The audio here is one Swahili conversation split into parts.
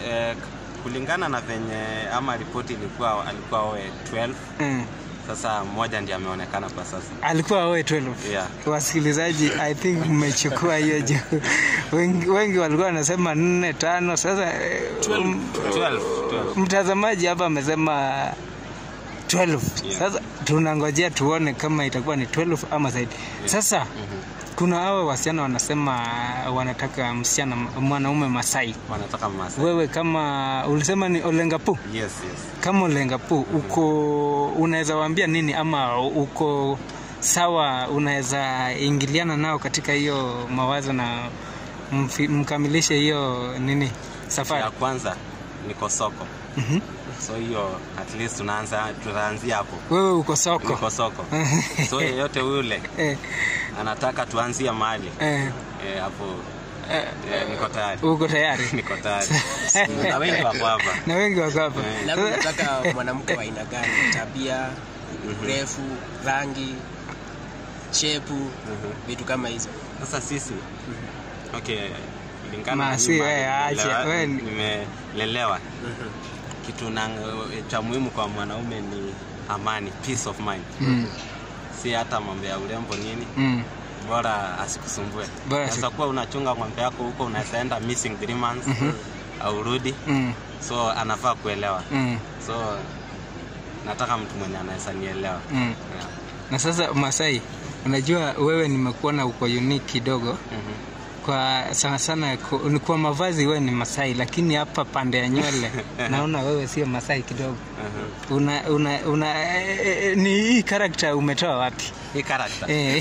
eh, kulingana na venye ama ripoti ilikuwa alikuwa oe 12 Mm. sasa mmoja ndiye ameonekana kwa sasa alikuwa awe 12 Yeah. wasikilizaji i think mmechukua hiyo juu wengi, wengi walikuwa wanasema nne tano sasa eh, um, 12, 12. mtazamaji hapa amesema 12 Yeah. sasa tunangojea tuone kama itakuwa ni 12 ama zaidi sasa kuna hawa wasichana wanasema wanataka msichana mwanaume masai wanataka Masai. wewe kama ulisema ni olengapu yes yes kama olengapu uko unaweza waambia nini ama uko sawa unaweza ingiliana nao katika hiyo mawazo na mfi- mkamilishe hiyo nini safari ya kwanza niko soko Mhm. so hiyo at least tunaanza tutaanzia hapo wewe uko soko niko soko so yeyote yule eh, anataka tuanzie mahali eh, eh, hapo eh, eh, niko tayari uko tayari niko tayari na wengi wako hapa na wengi wako hapa Eh. labda unataka mwanamke wa aina gani tabia urefu rangi shepu vitu kama hizo sasa sisi okay kulingana na Masi, mimi wewe, mahali acha, nimelelewa- wewe ni- nimelelewa kitu na, cha muhimu kwa mwanaume ni amani peace of mind Mm, si hata mambo ya urembo nini mm, bora asikusumbue Bora unaweza kuwa unachunga ng'ombe yako huko unaweza enda missing three months au rudi mm, so anafaa kuelewa mm, so nataka mtu mwenye anaweza nielewa mm. yeah. na sasa masai unajua wewe nimekuona uko unique kidogo Mhm. kwa sana sana ku- ni kwa mavazi wewe ni masai lakini hapa pande ya nywele naona wewe sio masai kidogo Mhm. una, una, una eh, eh, ni hii karakta umetoa wapi hii character eh,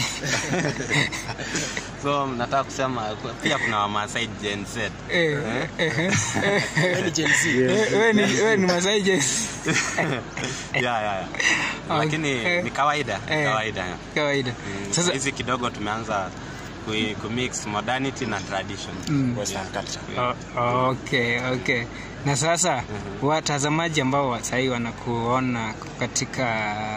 so nataka kusema pia kuna wamasai Gen Z eh, eh, eh, Wewe ni Gen Z. eh, wewe ni, wewe ni masai jes yeah, yeah, yeah. lakini Okay. ni kawaida Eh. kawaida yeah. kawaida Mm, sasa hizi kidogo tumeanza kui- kumix modernity na tradition Mm. Western culture. O- okay okay na sasa watazamaji ambao wa- sahii wanakuona katika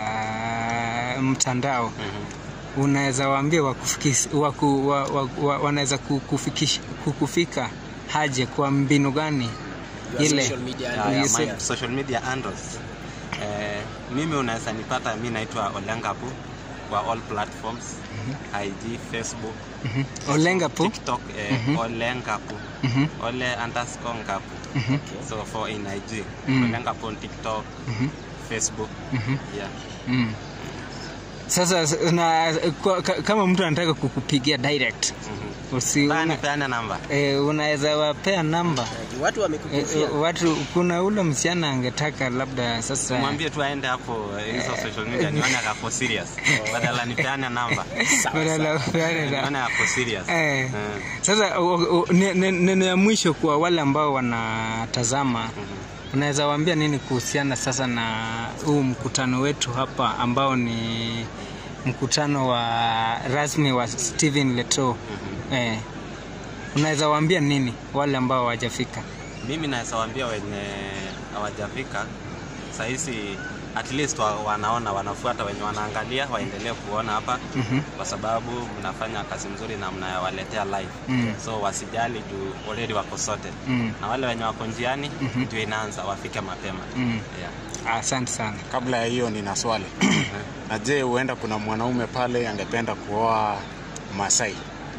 mtandao Mhm. unaweza waambia wakufikis- waku, wa, wa, wa, wanaweza kukufikisha- kukufika haje kwa mbinu gani Your ile social media Yeah, handles. yeah, my social media handles eh, mimi unaweza nipata mi naitwa olengapu kwa all platforms ig facebook Mhm. olengapu tiktok eh, olengapu Mhm. ole underscore ngapu Mhm. so for in ig Mm. olengapu on tiktok Mhm. facebook Mhm. yeah Mm. sasa s- na, kwa, ka- kama mtu anataka kukupigia direct Mhm. usi, Peane- una, peane namba eh, unaweza wapea namba watu Eh, wamekukufia eh, watu kuna ule msichana angetaka labda sasa mwambie tu aende hapo eh, hizo social media nione ako serious badala nipeane namba badala upeane na- nione ako serious Eh. Eh. sasa o- o- ne- ne- neno ya mwisho kwa wale ambao wanatazama Mhm. unaweza waambia nini kuhusiana sasa na huu mkutano wetu hapa ambao ni mkutano wa rasmi wa Steven Leto eh, unaweza waambia nini wale ambao hawajafika mimi naweza waambia wenye hawajafika sahizi at least wa, wanaona wanafuata wenye wanaangalia waendelee kuona hapa Mhm. kwa sababu mnafanya kazi mzuri na mnawaletea live Mm. so wasijali juu already wako sorted Mm. na wale wenye wako njiani Mhm. ndio inaanza wafike mapema Mm. yeah. asante sana Kabla ya hiyo nina swali. na je, huenda kuna mwanaume pale angependa kuoa Masai?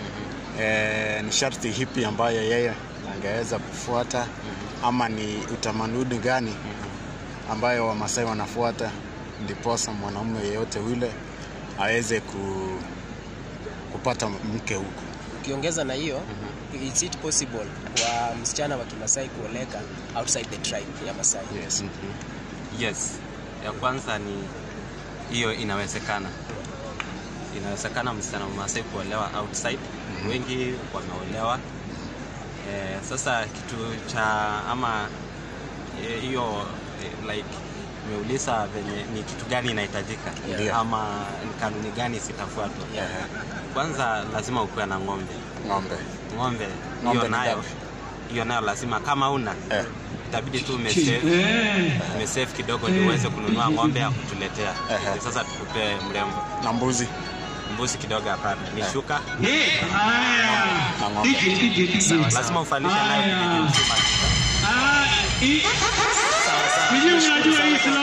E, ni sharti hipi ambayo yeye angeweza kufuata ama ni utamaduni gani ambayo Wamasai wanafuata ndiposa mwanaume yeyote yule aweze ku, kupata mke huku? ukiongeza na hiyo is it possible kwa msichana wa kimasai kuoleka outside the tribe ya masai Yes. yes ya kwanza ni hiyo inawezekana inawezekana msichana mmasai kuolewa outside wengi wameolewa eh, sasa kitu cha ama eh, hiyo eh, like umeuliza venye ni kitu gani inahitajika Ndio. ama ni kanuni gani zitafuatwa Yeah. kwanza lazima ukuwe na ng'ombe Ng'ombe. ng'ombe Ng'ombe hiyo ni nayo ngapi? hiyo nayo lazima kama una Eh. itabidi tu umesave umesave kidogo ndio uweze kununua ng'ombe ya kutuletea Ehe. Ili sasa tukupe mrembo Na mbuzi mbuzi kidogo hapana ni shuka na ng'ombe. lazima ufalishe nayo kijiji mzima shuka Sijui unajua hii